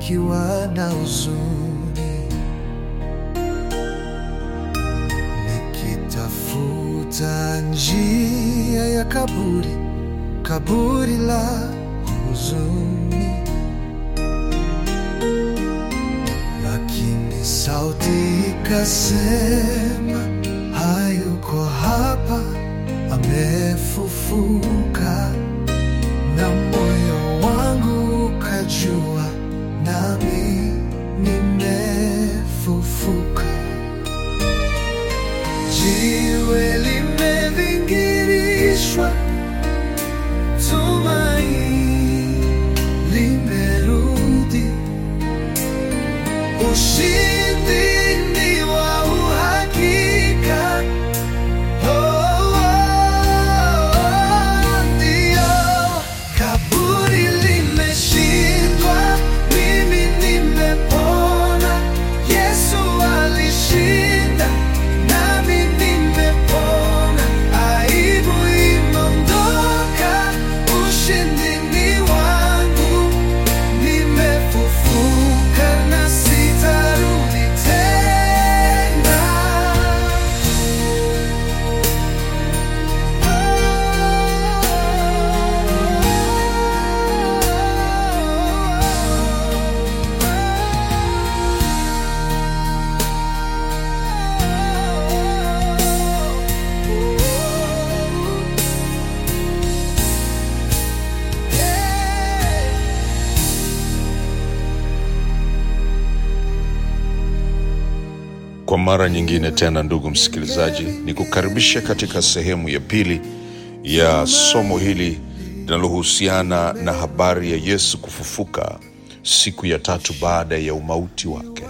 nikiwa na huzuni, nikitafuta njia ya kaburi, kaburi la huzuni, lakini sauti ikasema, hayuko hapa, amefufuka na moyo wangu ukajua, nami nimefufuka. Jiwe limevingirishwa, tumaini limerudi, ushindi ni wa uhakika. Oh, ndio. Kaburi limeshindwa, mimi nimepona. Yesu alishinda, nami nimepona. Aibu imeondoka, ushindi ni wangu. Nimefufuka na sitarudi tena. Kwa mara nyingine tena, ndugu msikilizaji, ni kukaribisha katika sehemu ya pili ya somo hili linalohusiana na habari ya Yesu kufufuka siku ya tatu baada ya umauti wake.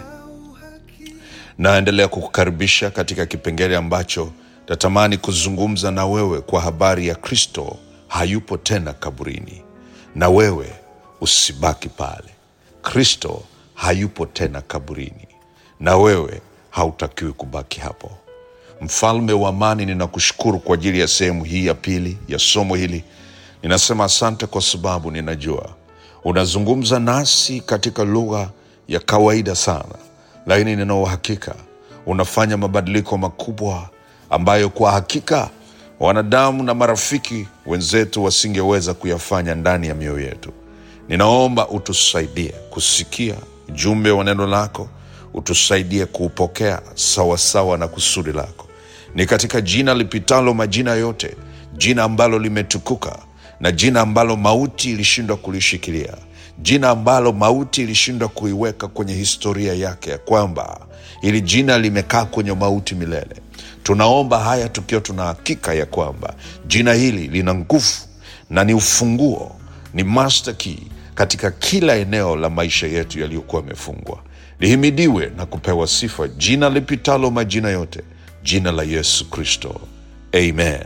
Naendelea kukukaribisha katika kipengele ambacho natamani kuzungumza na wewe kwa habari ya Kristo hayupo tena kaburini, na wewe usibaki pale. Kristo hayupo tena kaburini, na wewe hautakiwi kubaki hapo. Mfalme wa amani, ninakushukuru kwa ajili ya sehemu hii ya pili ya somo hili. Ninasema asante kwa sababu ninajua unazungumza nasi katika lugha ya kawaida sana, lakini nina uhakika unafanya mabadiliko makubwa ambayo kwa hakika wanadamu na marafiki wenzetu wasingeweza kuyafanya ndani ya mioyo yetu. Ninaomba utusaidie kusikia ujumbe wa neno lako, utusaidie kuupokea sawasawa na kusudi lako. Ni katika jina lipitalo majina yote, jina ambalo limetukuka na jina ambalo mauti ilishindwa kulishikilia, jina ambalo mauti ilishindwa kuiweka kwenye historia yake, ya kwamba ili jina limekaa kwenye mauti milele. Tunaomba haya tukiwa tuna hakika ya kwamba jina hili lina nguvu na ni ufunguo, ni master key katika kila eneo la maisha yetu yaliyokuwa yamefungwa. Lihimidiwe na kupewa sifa jina lipitalo majina yote, jina la Yesu Kristo, amen.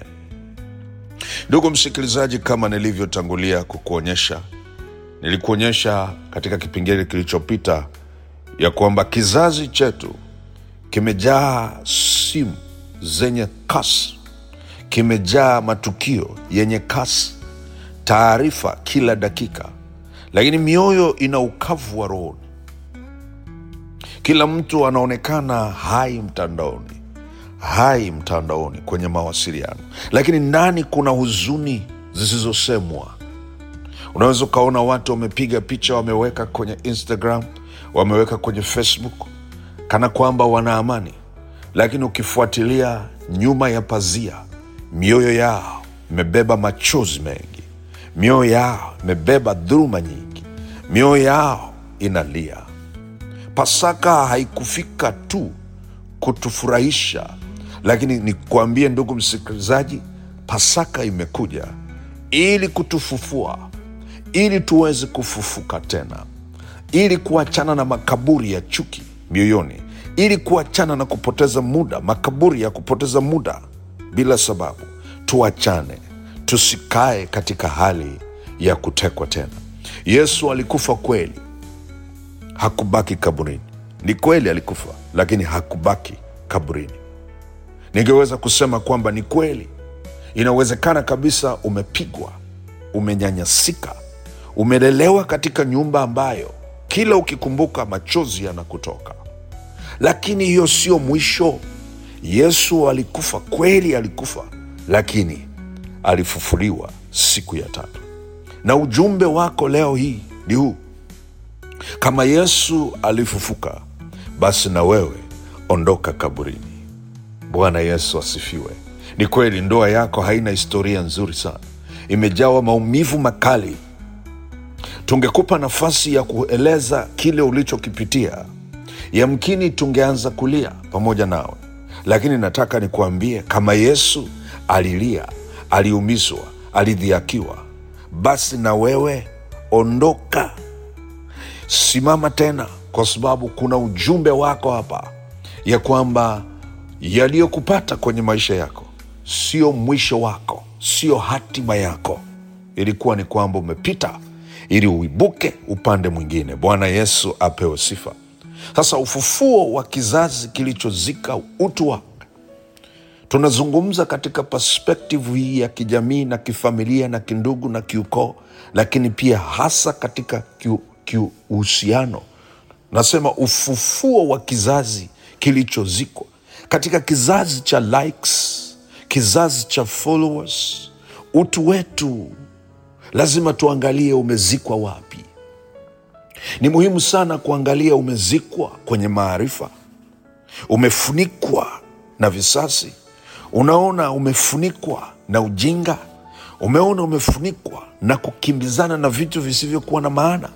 Ndugu msikilizaji, kama nilivyotangulia kukuonyesha, nilikuonyesha katika kipengele kilichopita ya kwamba kizazi chetu kimejaa simu zenye kasi, kimejaa matukio yenye kasi, taarifa kila dakika, lakini mioyo ina ukavu wa rohoni. Kila mtu anaonekana hai mtandaoni, hai mtandaoni kwenye mawasiliano, lakini ndani kuna huzuni zisizosemwa. Unaweza ukaona watu wamepiga picha, wameweka kwenye Instagram, wameweka kwenye Facebook kana kwamba wana amani, lakini ukifuatilia nyuma ya pazia, mioyo yao imebeba machozi mengi, mioyo yao imebeba dhuluma nyingi, mioyo yao inalia. Pasaka haikufika tu kutufurahisha, lakini nikuambie ndugu msikilizaji, Pasaka imekuja ili kutufufua, ili tuweze kufufuka tena, ili kuachana na makaburi ya chuki mioyoni, ili kuachana na kupoteza muda, makaburi ya kupoteza muda bila sababu. Tuachane, tusikae katika hali ya kutekwa tena. Yesu alikufa kweli, hakubaki kaburini. Ni kweli alikufa, lakini hakubaki kaburini. Ningeweza kusema kwamba ni kweli, inawezekana kabisa umepigwa, umenyanyasika, umelelewa katika nyumba ambayo kila ukikumbuka machozi yanakutoka lakini hiyo sio mwisho yesu alikufa kweli alikufa lakini alifufuliwa siku ya tatu na ujumbe wako leo hii ni huu kama yesu alifufuka basi na wewe ondoka kaburini bwana yesu asifiwe ni kweli ndoa yako haina historia nzuri sana imejawa maumivu makali tungekupa nafasi ya kueleza kile ulichokipitia yamkini tungeanza kulia pamoja nawe lakini nataka nikuambie kama yesu alilia aliumizwa alidhiakiwa basi na wewe ondoka simama tena kwa sababu kuna ujumbe wako hapa ya kwamba yaliyokupata kwenye maisha yako sio mwisho wako sio hatima yako ilikuwa ni kwamba umepita ili uibuke upande mwingine bwana yesu apewe sifa sasa ufufuo wa kizazi kilichozika utu wake tunazungumza katika perspektive hii ya kijamii na kifamilia na kindugu na kiukoo lakini pia hasa katika kiu- kiuhusiano nasema ufufuo wa kizazi kilichozikwa katika kizazi cha likes kizazi cha followers utu wetu lazima tuangalie umezikwa wapi ni muhimu sana kuangalia umezikwa kwenye maarifa umefunikwa na visasi unaona umefunikwa na ujinga umeona umefunikwa na kukimbizana na vitu visivyokuwa na maana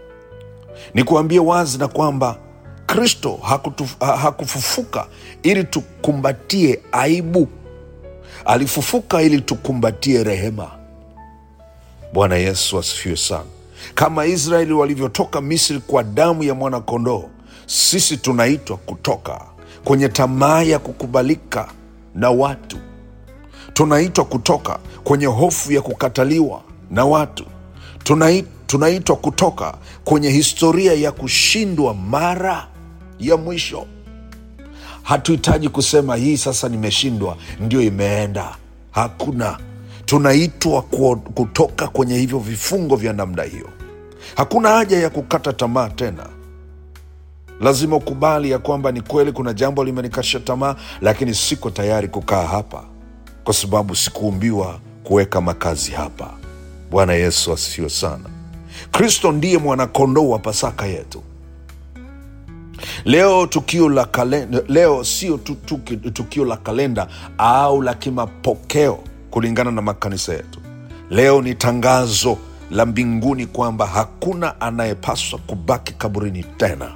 ni kuambia wazi na kwamba kristo hakutu- ha- hakufufuka ili tukumbatie aibu alifufuka ili tukumbatie rehema bwana yesu asifiwe sana kama israeli walivyotoka misri kwa damu ya mwanakondoo sisi tunaitwa kutoka kwenye tamaa ya kukubalika na watu tunaitwa kutoka kwenye hofu ya kukataliwa na watu Tunai- tunaitwa kutoka kwenye historia ya kushindwa mara ya mwisho hatuhitaji kusema hii sasa nimeshindwa ndio imeenda hakuna tunaitwa ku- kutoka kwenye hivyo vifungo vya namna hiyo hakuna haja ya kukata tamaa tena lazima ukubali ya kwamba ni kweli kuna jambo limenikasha tamaa lakini siko tayari kukaa hapa kwa sababu sikuumbiwa kuweka makazi hapa bwana yesu asifiwe sana kristo ndiye mwanakondoo wa pasaka yetu leo tukio la kalenda, leo sio tu, tu, tukio la kalenda au la kimapokeo kulingana na makanisa yetu leo ni tangazo la mbinguni kwamba hakuna anayepaswa kubaki kaburini tena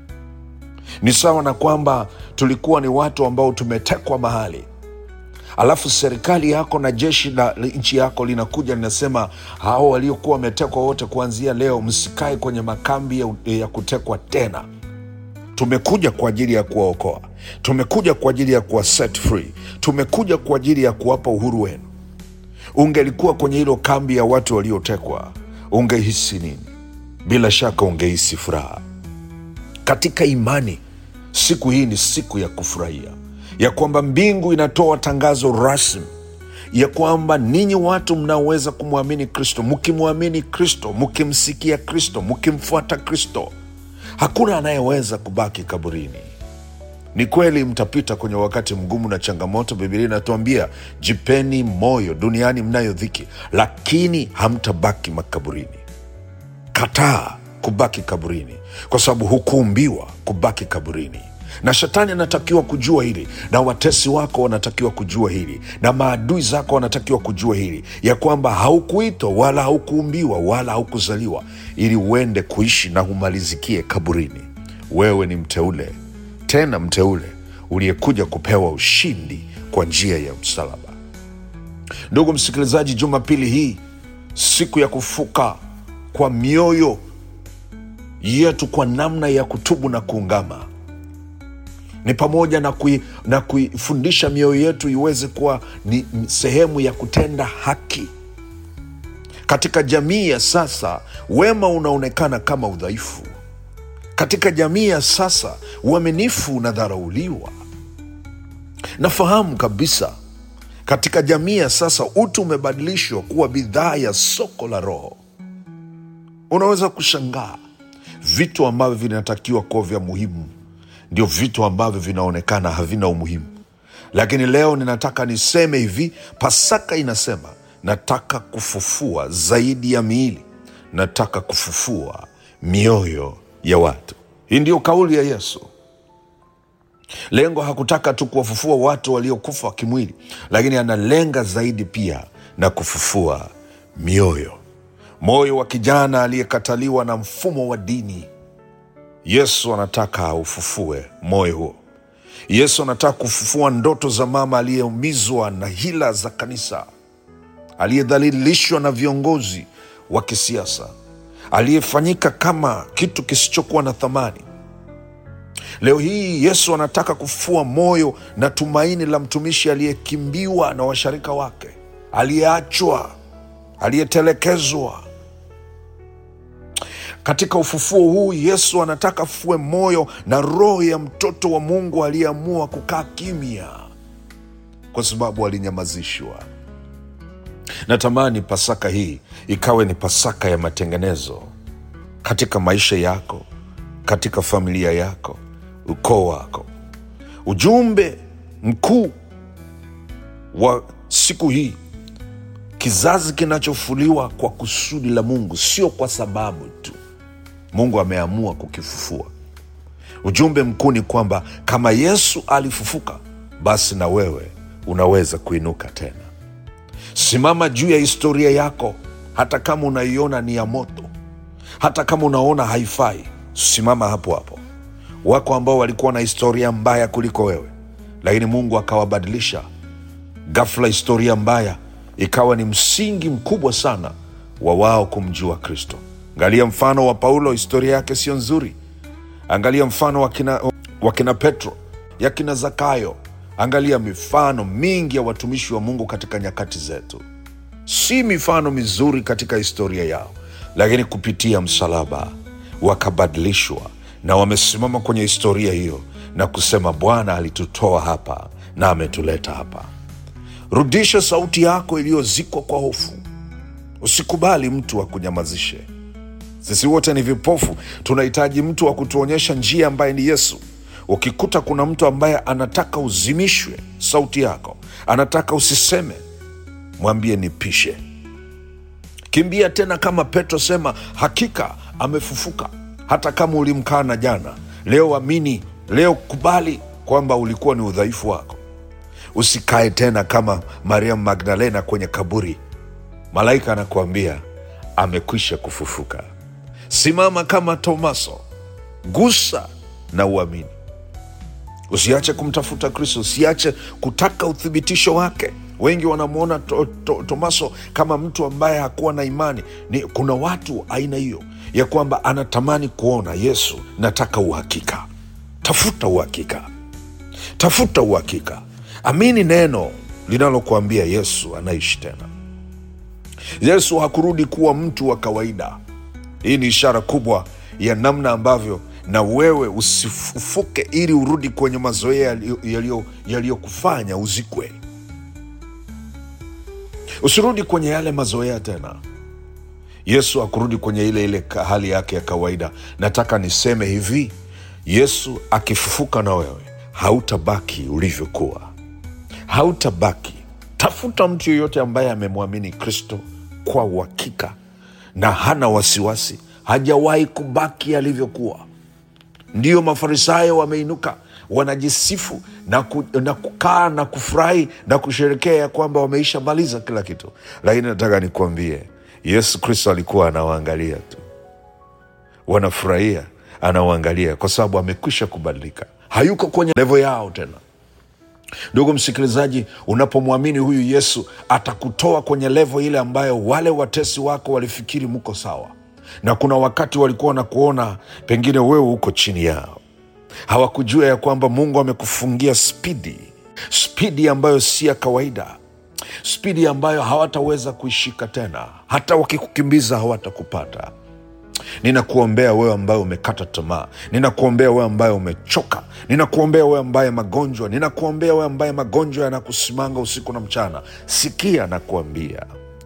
ni sawa na kwamba tulikuwa ni watu ambao tumetekwa mahali alafu serikali yako na jeshi la la nchi yako linakuja linasema hao waliokuwa wametekwa wote kuanzia leo msikae kwenye makambi ya, ya kutekwa tena tumekuja kwa ajili ya kuwaokoa tumekuja kwa ajili ya kuwa set free tumekuja kwa ajili ya kuwapa uhuru wenu ungelikuwa kwenye hilo kambi ya watu waliotekwa ungehisi nini bila shaka ungehisi furaha katika imani siku hii ni siku ya kufurahia ya kwamba mbingu inatoa tangazo rasmi ya kwamba ninyi watu mnaoweza kumwamini kristo mkimwamini kristo mkimsikia kristo mkimfuata kristo hakuna anayeweza kubaki kaburini ni kweli mtapita kwenye wakati mgumu na changamoto bibilia inatuambia jipeni moyo duniani mnayo dhiki lakini hamtabaki makaburini kataa kubaki kaburini kwa sababu hukuumbiwa kubaki kaburini na shetani anatakiwa kujua hili na watesi wako wanatakiwa kujua hili na maadui zako wanatakiwa kujua hili ya kwamba haukuitwa wala haukuumbiwa wala haukuzaliwa ili uende kuishi na humalizikie kaburini wewe ni mteule tena mteule uliyekuja kupewa ushindi kwa njia ya msalaba ndugu msikilizaji jumapili hii siku ya kufuka kwa mioyo yetu kwa namna ya kutubu na kuungama ni pamoja na, kui, na kuifundisha mioyo yetu iweze kuwa ni ni sehemu ya kutenda haki katika jamii ya sasa wema unaonekana kama udhaifu katika jamii ya sasa uaminifu unadharauliwa nafahamu kabisa katika jamii ya sasa utu umebadilishwa kuwa bidhaa ya soko la roho unaweza kushangaa vitu ambavyo vinatakiwa kuwa vya muhimu ndio vitu ambavyo vinaonekana havina umuhimu lakini leo ninataka niseme hivi pasaka inasema nataka kufufua zaidi ya miili nataka kufufua mioyo ya watu hii ndiyo kauli ya yesu lengo hakutaka tu kuwafufua watu waliokufa kimwili lakini analenga zaidi pia na kufufua mioyo moyo wa kijana aliyekataliwa na mfumo wa dini yesu anataka aufufue moyo huo yesu anataka kufufua ndoto za mama aliyeumizwa na hila za kanisa aliyedhalilishwa na viongozi wa kisiasa aliyefanyika kama kitu kisichokuwa na thamani leo hii yesu anataka kufua moyo na tumaini la mtumishi aliyekimbiwa na washarika wake aliyeachwa aliyetelekezwa katika ufufuo huu yesu anataka afue moyo na roho ya mtoto wa mungu aliyeamua kukaa kimya kwa sababu alinyamazishwa natamani pasaka hii ikawe ni pasaka ya matengenezo katika maisha yako katika familia yako ukoo wako ujumbe mkuu wa siku hii kizazi kinachofuliwa kwa kusudi la mungu sio kwa sababu tu mungu ameamua kukifufua ujumbe mkuu ni kwamba kama yesu alifufuka basi na wewe unaweza kuinuka tena simama juu ya historia yako hata kama unaiona ni ya moto hata kama unaona haifai simama hapo hapo wako ambao walikuwa na historia mbaya kuliko wewe lakini mungu akawabadilisha ghafla historia mbaya ikawa ni msingi mkubwa sana wa wao kumjua kristo angalia mfano wa paulo historia yake sio nzuri angalia mfano wa kina, wa kina petro ya kina zakayo angalia mifano mingi ya watumishi wa mungu katika nyakati zetu si mifano mizuri katika historia yao lakini kupitia msalaba wakabadilishwa na wamesimama kwenye historia hiyo na kusema bwana alitutoa hapa na ametuleta hapa rudisha sauti yako iliyozikwa kwa hofu usikubali mtu akunyamazishe sisi wote ni vipofu tunahitaji mtu wa kutuonyesha njia ambaye ni yesu ukikuta kuna mtu ambaye anataka uzimishwe sauti yako anataka usiseme mwambie nipishe kimbia tena kama petro sema hakika amefufuka hata kama ulimkana jana leo amini leo kubali kwamba ulikuwa ni udhaifu wako usikae tena kama mariamu magdalena kwenye kaburi malaika anakuambia amekwisha kufufuka simama kama tomaso gusa na uamini usiache kumtafuta kristo usiache kutaka uthibitisho wake wengi wanamwona to, to, tomaso kama mtu ambaye hakuwa na imani ni kuna watu aina hiyo ya kwamba anatamani kuona yesu nataka uhakika tafuta uhakika tafuta uhakika amini neno linalokuambia yesu anaishi tena yesu hakurudi kuwa mtu wa kawaida hii ni ishara kubwa ya namna ambavyo na wewe usifufuke ili urudi kwenye mazoea yaliyo- yaliyo- yaliyokufanya uzikwe usirudi kwenye yale mazoea tena yesu akurudi kwenye ile ile ka- hali yake ya kawaida nataka niseme hivi yesu akifufuka na wewe hautabaki ulivyokuwa hautabaki tafuta mtu yeyote ambaye amemwamini kristo kwa uhakika na hana wasiwasi hajawahi kubaki alivyokuwa ndiyo mafarisayo wameinuka wanajisifu na, ku, na kukaa na kufurahi na kusherekea ya kwamba wameisha maliza kila kitu lakini nataka nikuambie yesu kristo alikuwa anawaangalia tu wanafurahia anawaangalia kwa sababu amekwisha kubadilika hayuko kwenye levo yao tena ndugu msikilizaji unapomwamini huyu yesu atakutoa kwenye levo ile ambayo wale watesi wako walifikiri mko sawa na kuna wakati walikuwa na kuona pengine wewe uko chini yao hawakujua ya kwamba mungu amekufungia spidi spidi ambayo si ya kawaida spidi ambayo hawataweza kuishika tena hata wakikukimbiza hawatakupata ninakuombea wewe ambaye umekata tamaa ninakuombea wewe ambaye umechoka ninakuombea wewe ambaye magonjwa ninakuombea wewe ambaye magonjwa yanakusimanga usiku na mchana sikia nakuambia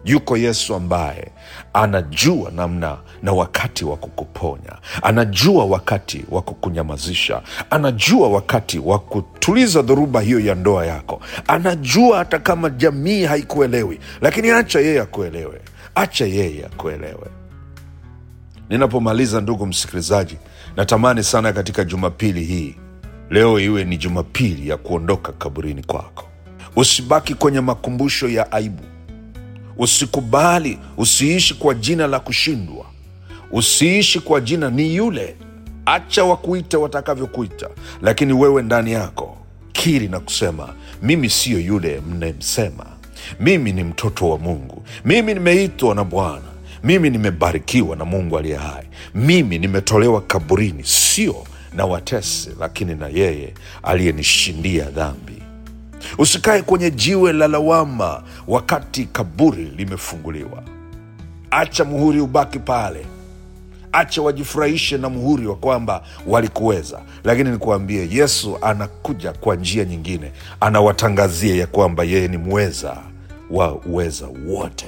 yuko yesu ambaye anajua namna na wakati wa kukuponya anajua wakati wa kukunyamazisha anajua wakati wa kutuliza dhoruba hiyo ya ndoa yako anajua hata kama jamii haikuelewi lakini acha yeye akuelewe acha yeye akuelewe ninapomaliza ndugu msikilizaji natamani sana katika jumapili hii leo iwe ni jumapili ya kuondoka kaburini kwako usibaki kwenye makumbusho ya aibu usikubali usiishi kwa jina la kushindwa usiishi kwa jina ni yule acha wakuite watakavyokuita lakini wewe ndani yako kiri na kusema mimi siyo yule mnayemsema mimi ni mtoto wa mungu mimi nimeitwa na bwana mimi nimebarikiwa na mungu aliye hai mimi nimetolewa kaburini sio na watesi lakini na yeye aliyenishindia dhambi usikae kwenye jiwe la lawama wakati kaburi limefunguliwa acha muhuri ubaki pale acha wajifurahishe na muhuri wa kwamba walikuweza lakini nikuambie yesu anakuja kwa njia nyingine anawatangazia ya kwamba yeye ni mweza wa uweza wote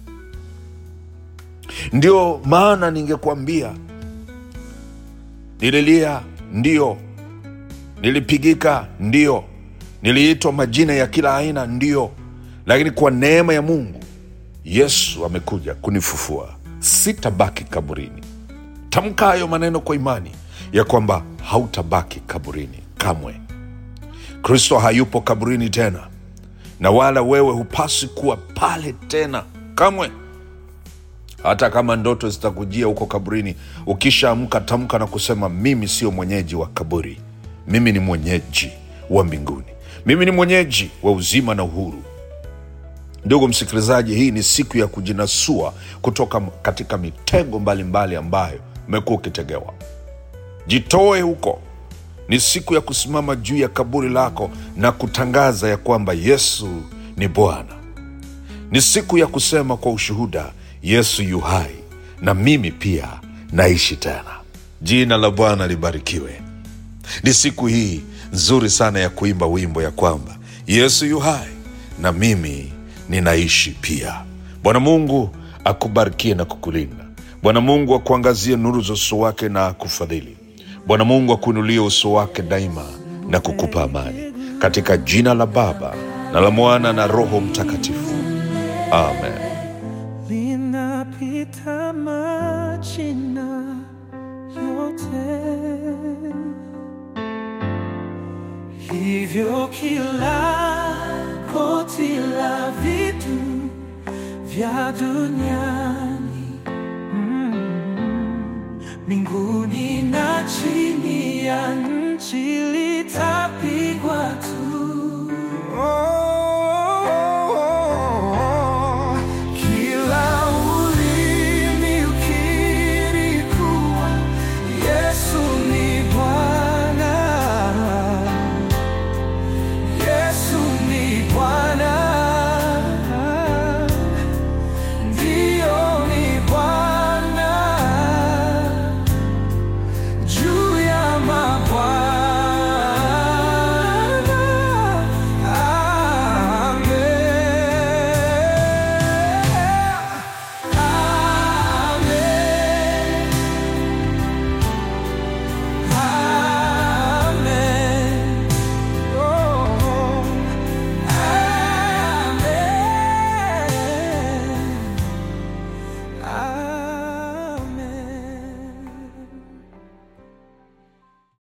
ndio maana ningekwambia nililia ndio nilipigika ndio niliitwa majina ya kila aina ndio lakini kwa neema ya mungu yesu amekuja kunifufua sitabaki kaburini tamka hayo maneno kwa imani ya kwamba hautabaki kaburini kamwe kristo hayupo kaburini tena na wala wewe hupasi kuwa pale tena kamwe hata kama ndoto zitakujia huko kaburini ukishaamka tamka na kusema mimi sio mwenyeji wa kaburi mimi ni mwenyeji wa mbinguni mimi ni mwenyeji wa uzima na uhuru ndugu msikilizaji hii ni siku ya kujinasua kutoka katika mitego mbalimbali mbali ambayo umekuwa ukitegewa jitoe huko ni siku ya kusimama juu ya kaburi lako na kutangaza ya kwamba yesu ni bwana ni siku ya kusema kwa ushuhuda yesu yu hai na mimi pia naishi tena jina la bwana libarikiwe ni siku hii nzuri sana ya kuimba wimbo ya kwamba yesu yu hai na mimi ninaishi pia bwana mungu akubarikie na kukulinda bwana mungu akuangazie nuru za uso wake na akufadhili bwana mungu akuinulie uso wake daima na kukupa amani katika jina la baba na la mwana na roho mtakatifu amen linapita majina yote, hivyo kila koti la vitu vya duniani mm, mbinguni na chini ya nchi litapigwa tu. Kila ulimi ukiri kuwa Yesu ni Bwana, Yesu ni Bwana, ndio ni Bwana juu ya mabwana. Amen.